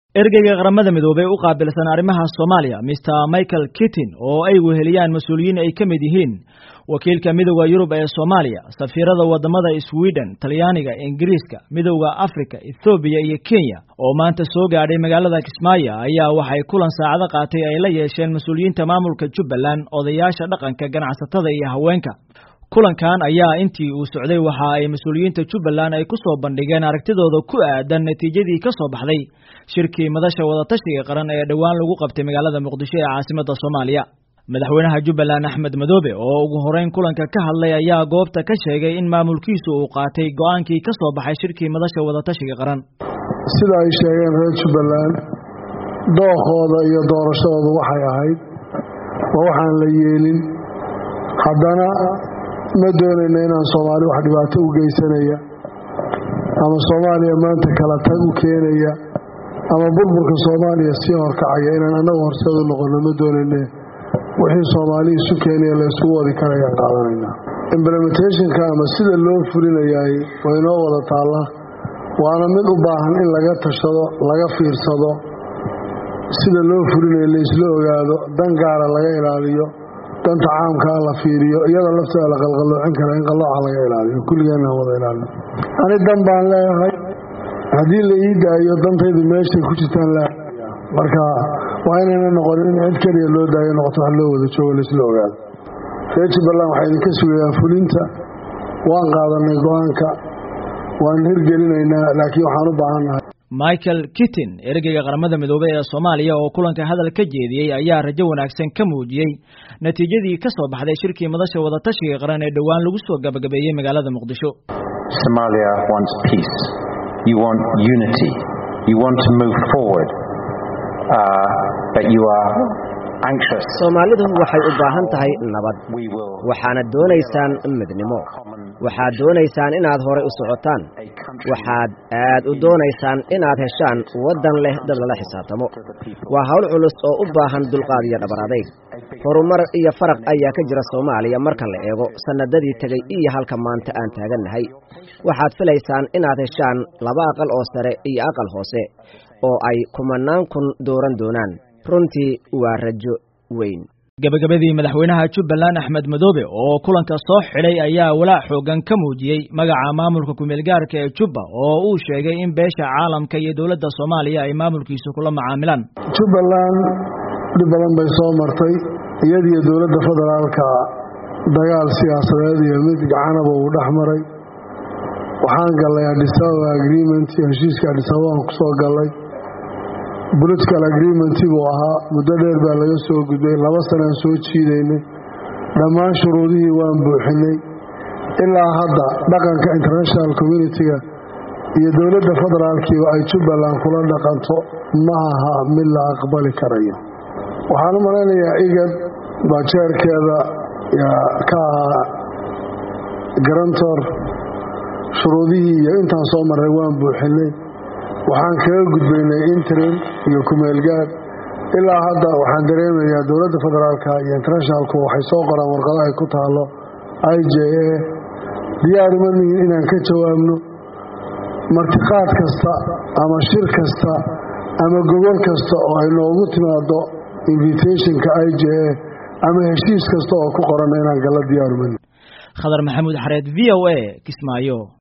ergeyga qaramada midoobey u qaabilsan arrimaha soomaaliya mister michael kittin oo ay weheliyaan mas-uuliyiin ay ka mid yihiin wakiilka midowda yurub ee soomaaliya safiirada wadamada sweden talyaaniga ingiriiska midowda africa ethoobiya iyo kenya oo maanta soo gaadhay magaalada kismaayo ayaa waxay kulan saacado qaatay ay la yeesheen mas-uuliyiinta maamulka jubbaland odayaasha dhaqanka ganacsatada iyo haweenka kulankan ayaa intii uu socday waxa ay mas-uuliyiinta jubbaland ay ku soo bandhigeen aragtidooda ku aadan natiijadii ka soo baxday shirkii madasha wadatashiga qaran ee dhowaan lagu qabtay magaalada muqdisho ee caasimadda soomaaliya madaxweynaha jubbaland axmed madoobe oo ugu horeyn kulanka ka hadlay ayaa goobta ka sheegay in maamulkiisu uu qaatay go-aankii ka soo baxay shirkii madasha wadatashiga qaran sida ay sheegeen reer jubbaland dookooda iyo doorashadooda waxay ahayd waa waxaan la yeelin haddana ma doonayna inaan soomaali wax dhibaato u geysanaya ama soomaaliya maanta kala tag u keenaya ama burburka soomaaliya sii horkacaya inaan annagu horseed u noqono ma doonayne wixii soomaali isu keenaya la isugu wadi karayaan qaadanaynaa implementationka ama sida loo fulinayaay waa inoo wada taalla waana mid u baahan in laga tashado laga fiirsado sida loo fulinayo la isla ogaado dan gaara laga ilaaliyo danta caamkaa la fiiriyo iyada lafteeda la qalqaloocin kara in qalooca laga ilaaliyo kulligeenaan wada ilaalino ani dan baan leeyahay haddii la ii daayo dantaydu meeshay ku jirtaan leeyahay marka waa inayna noqonin in cid keliya loo daayo noqoto wax loo wada joogo laisla ogaado reer jubbaland waxaa idinka sugayaan fulinta waan qaadanay go-aanka waan hirgelinaynaa laakiin waxaan u baahannahay michael kittin ergeyga qaramada midoobey ee soomaaliya oo kulanka hadal ka jeediyey ayaa rajo wanaagsan ka muujiyey natiijadii ka soo baxday shirkii madasha wadatashiga qaran ee dhowaan lagu soo gabagabeeyey magaalada muqdisho Somalia wants peace. You want unity. You want to move forward. Uh, but you are anxious. soomaalidu waxay u baahan tahay nabad We will waxaana doonaysaan midnimo waxaad doonaysaan inaad horay u socotaan waxaad aad u doonaysaan inaad heshaan waddan leh dad lala xisaabtamo waa hawl culus oo u baahan dulqaad iyo dhabar adayg horumar iyo faraq ayaa ka jira soomaaliya marka la eego sannadadii tegey iyo halka maanta aan taagannahay waxaad filaysaan inaad heshaan laba aqal oo sare iyo aqal hoose oo ay kumanaan kun dooran doonaan runtii waa rajo weyn gabagabadii madaxweynaha jubbaland axmed madoobe oo kulanka soo xidhay ayaa walaac xoogan ka muujiyey magaca maamulka kumeelgaarka ee jubba oo uu sheegay in beesha caalamka iyo dowladda soomaaliya ay maamulkiisu kula macaamilaan jubbaland dhib badan bay soo martay iyadiyo dowladda federaalka dagaal siyaasadeed iyo mid gacanaba uu dhex maray waxaan gallay adisababa agreement iyo heshiiska adisababaan ku soo gallay political agreement buu ahaa muddo dheer baa laga soo gudbay laba sanaan soo jiidaynay dhammaan shuruudihii waan buuxinay ilaa hadda dhaqanka international communitiga iyo dowladda federaalkiiba ay jubbaland kula dhaqanto ma aha mid la aqbali karayo waxaan u malaynayaa igad baa jeerkeeda ka ahaa garantor shuruudihii iyo intaan soo marray waan buuxinay waxaan kaga gudbaynay interim iyo kumeelgaad ilaa hadda waxaan dareemayaa dowladda federaalka iyo internationalku waxay soo qoraan warqado ay ku taalo i j a diyaar uma nihin inaan ka jawaabno martiqaad kasta ama shir kasta ama gobol kasta oo ay noogu timaado invitationka i j a ama heshiis kasta oo ku qoran inaan gala diyaar uma nihin khadar maxamuud xareed v o a kismaayo